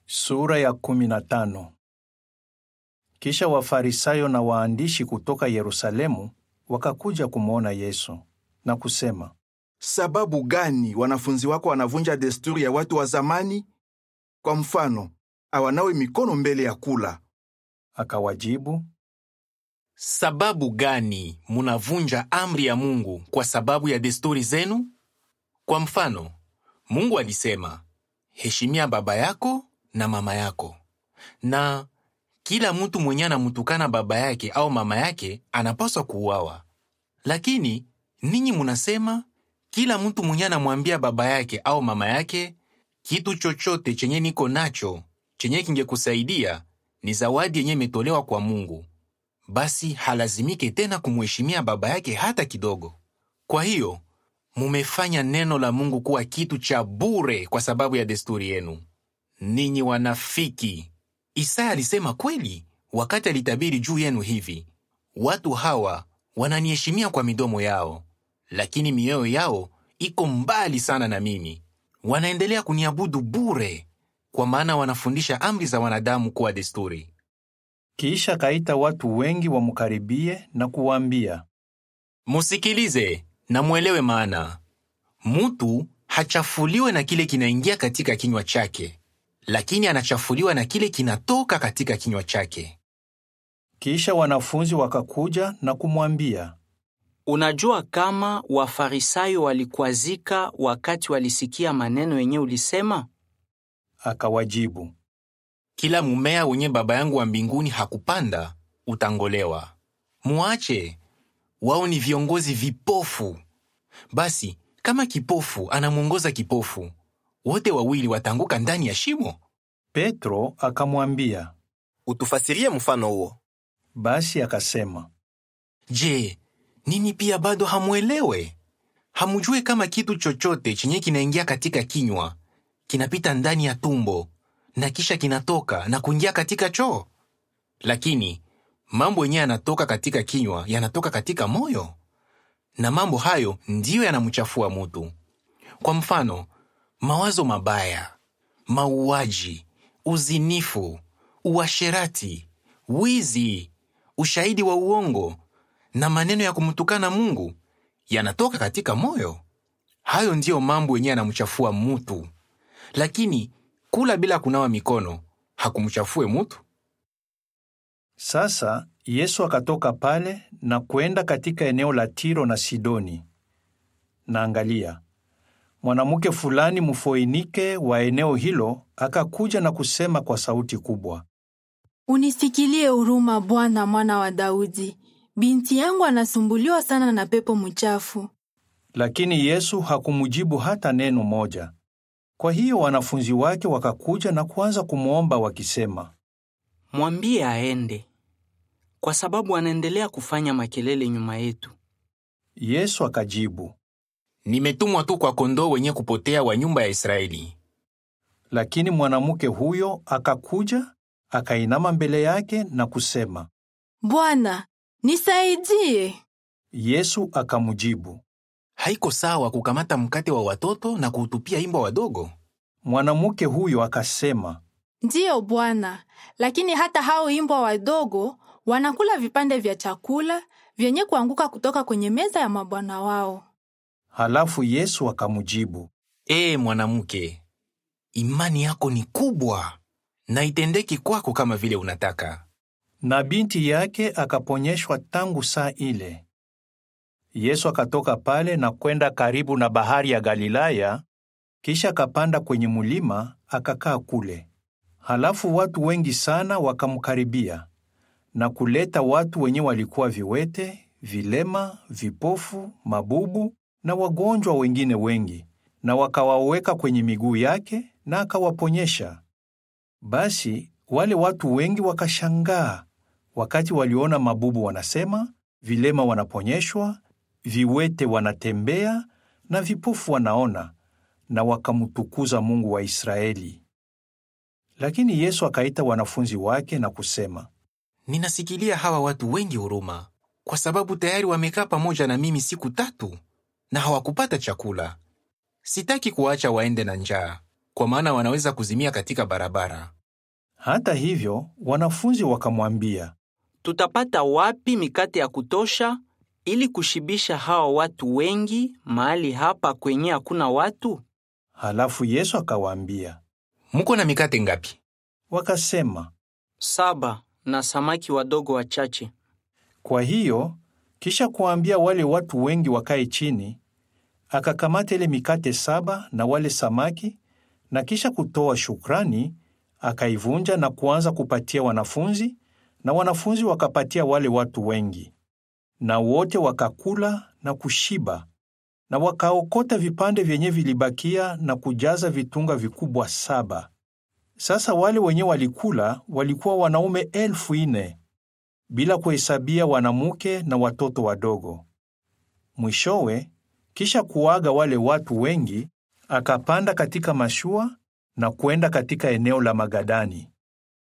Sura ya kumi na tano. Kisha Wafarisayo na waandishi kutoka Yerusalemu wakakuja kumwona Yesu na kusema, Sababu gani wanafunzi wako wanavunja desturi ya watu wa zamani? Kwa mfano, awanawe mikono mbele ya kula. akawajibu, Sababu gani munavunja amri ya Mungu kwa sababu ya desturi zenu? Kwa mfano, Mungu alisema, heshimia baba yako na mama yako, na kila mtu mwenye anamutukana baba yake au mama yake anapaswa kuuawa. Lakini ninyi munasema kila mtu mwenye anamwambia baba yake au mama yake, kitu chochote chenye niko nacho chenye kingekusaidia ni zawadi yenye imetolewa kwa Mungu, basi halazimike tena kumheshimia baba yake hata kidogo. Kwa hiyo mumefanya neno la Mungu kuwa kitu cha bure kwa sababu ya desturi yenu. Ninyi wanafiki! Isaya alisema kweli wakati alitabiri juu yenu hivi: watu hawa wananiheshimia kwa midomo yao, lakini mioyo yao iko mbali sana na mimi. Wanaendelea kuniabudu bure, kwa maana wanafundisha amri za wanadamu kuwa desturi. kisha kaita watu wengi wamkaribie na kuwaambia, Musikilize na mwelewe maana. Mutu hachafuliwe na kile kinaingia katika kinywa chake, lakini anachafuliwa na kile kinatoka katika kinywa chake. Kisha wanafunzi wakakuja na kumwambia, Unajua kama Wafarisayo walikwazika wakati walisikia maneno yenye ulisema? akawajibu, Kila mumea wenye Baba yangu wa mbinguni hakupanda utangolewa. Muache, wao ni viongozi vipofu. Basi kama kipofu anamwongoza kipofu, wote wawili wataanguka ndani ya shimo. Petro akamwambia. Utufasirie mfano huo. Basi akasema, Je, nini pia bado hamwelewe? Hamujue kama kitu chochote chenye kinaingia katika kinywa kinapita ndani ya tumbo na kisha kinatoka na kuingia katika choo? Lakini mambo yenyewe yanatoka katika kinywa yanatoka katika moyo, na mambo hayo ndiyo yanamchafua mutu. Kwa mfano, mawazo mabaya, mauaji, uzinifu, uasherati, wizi, ushahidi wa uongo na maneno ya kumtukana Mungu yanatoka katika moyo. Hayo ndiyo mambo yenyewe yanamchafua mutu, lakini kula bila kunawa mikono hakumchafue mutu. Sasa Yesu akatoka pale na kwenda katika eneo la Tiro na Sidoni. Na angalia, mwanamke fulani mfoinike wa eneo hilo akakuja na kusema kwa sauti kubwa, Unisikilie huruma Bwana, mwana wa Daudi. Binti yangu anasumbuliwa sana na pepo mchafu. lakini Yesu hakumjibu hata neno moja. Kwa hiyo wanafunzi wake wakakuja na kuanza kumwomba wakisema, Mwambie aende, kwa sababu anaendelea kufanya makelele nyuma yetu. Yesu akajibu, Nimetumwa tu kwa kondoo wenye kupotea wa nyumba ya Israeli. lakini mwanamke huyo akakuja akainama mbele yake na kusema. Bwana, nisaidie. Yesu akamjibu. Haiko sawa kukamata mkate wa watoto na kuutupia imbwa wadogo. Mwanamke huyo akasema, Ndiyo Bwana, lakini hata hao imbwa wadogo wanakula vipande vya chakula vyenye kuanguka kutoka kwenye meza ya mabwana wao. halafu Yesu akamjibu, Ee mwanamke, imani yako ni kubwa, na itendeki kwako kama vile unataka. na binti yake akaponyeshwa tangu saa ile. Yesu akatoka pale na kwenda karibu na bahari ya Galilaya, kisha akapanda kwenye mulima akakaa kule. Halafu watu wengi sana wakamkaribia na kuleta watu wenye walikuwa viwete, vilema, vipofu, mabubu na wagonjwa wengine wengi, na wakawaweka kwenye miguu yake na akawaponyesha. Basi wale watu wengi wakashangaa wakati waliona mabubu wanasema, vilema wanaponyeshwa, viwete wanatembea na vipofu wanaona, na wakamtukuza Mungu wa Israeli. Lakini Yesu akaita wanafunzi wake na kusema, Ninasikilia hawa watu wengi huruma, kwa sababu tayari wamekaa pamoja na mimi siku tatu na hawakupata chakula. Sitaki kuwaacha waende na njaa, kwa maana wanaweza kuzimia katika barabara. Hata hivyo, wanafunzi wakamwambia, Tutapata wapi mikate ya kutosha ili kushibisha hawa watu wengi mahali hapa kwenye hakuna watu? halafu Yesu akawaambia. Muko na mikate ngapi? Wakasema, Saba na samaki wadogo wachache. Kwa hiyo kisha kuwaambia wale watu wengi wakae chini, akakamata ile mikate saba na wale samaki, na kisha kutoa shukrani, akaivunja na kuanza kupatia wanafunzi, na wanafunzi wakapatia wale watu wengi. Na wote wakakula na kushiba, na wakaokota vipande vyenye vilibakia na kujaza vitunga vikubwa saba. Sasa wale wenye walikula walikuwa wanaume elfu nne bila kuhesabia wanamke na watoto wadogo. Mwishowe, kisha kuaga wale watu wengi, akapanda katika mashua na kwenda katika eneo la Magadani.